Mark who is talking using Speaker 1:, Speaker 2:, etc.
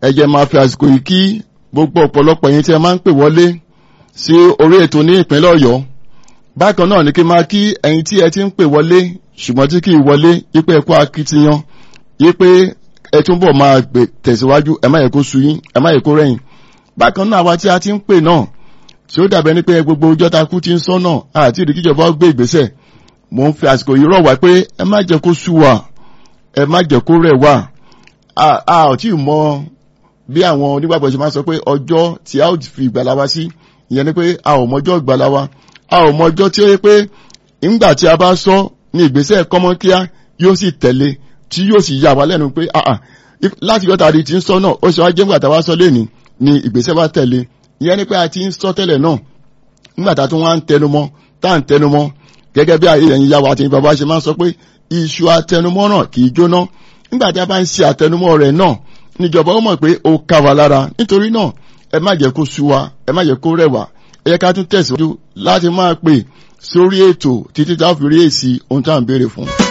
Speaker 1: ẹ jẹ́ máa fi àsìkò yìí kí gbogbo ọ̀pọ̀lọpọ̀ yín tí ẹ máa ń pè wọlé sí orí ètò ní ìpínlẹ̀ ọ̀yọ́ bákan náà ni kí n máa kí ẹ̀yin tí ẹ ti ń pè wọlé ṣùgbọ́n tí kì í wọlé yípe ẹ̀kọ́ akitiyan yípe ẹ túbọ̀ máa gbè tẹ̀síwájú ẹ má yẹ kó sú yín ẹ má yẹ kó rẹ̀yìn bákan náà àwa tí a ti ń pè náà tí ó dàbẹ́ ní pé gbogbo ọjọ́ ta kú ti ń sọ́nà àti ìdí kíjọba gbé ìgbésẹ̀ mò ń fi àsìkò yìí rọ̀ wá pé ẹ má jẹ́ kó sú wa ẹ má jẹ́ kó rẹ̀ wá a ò tí ì mọ bí àwọn onígbàgbọ́ ṣe máa sọ pé ọjọ́ tí a ó fi ìgbàlá wa sí ìyẹn ni pé a ò mọjọ́ ìgbàlá wa a ò mọjọ́ tí ó yẹ pé ńgbà tí a bá sọ ní ìgbésẹ̀ kọ́mọ́kíá yóò sì tẹ̀lé tí yóò sì yà wá lẹ́nu pé láti yọta di ti ń sọ náà ó ṣe wá jẹ́ ńgbà tá a wá sọ lẹ́ni ni ìgbésẹ̀ wa tẹ̀lé ìyẹn ni pé a ti ń sọ tẹ́lẹ̀ náà nígbà tá a tún wá ń tẹnumọ́ tá à ń tẹnumọ́ gẹ́gẹ́ bí ayé ẹ̀yin yàwó àti bàbá ṣe máa ń sọ pé iṣu atẹnumọ́ náà kì í jóná nígbà tí a bá ń ṣe àtẹnumọ́ rẹ̀ náà níjọba ó mọ̀ pé ó ká wa lára nítorí náà ẹ má jẹ́ kó sú wa ẹ má jẹ́ kó rẹ̀ wá ẹ yẹ ká tún tẹ̀síwájú láti máa pè sórí ètò títí tá a fi rí èsì ohun tá à ń béèrè fún.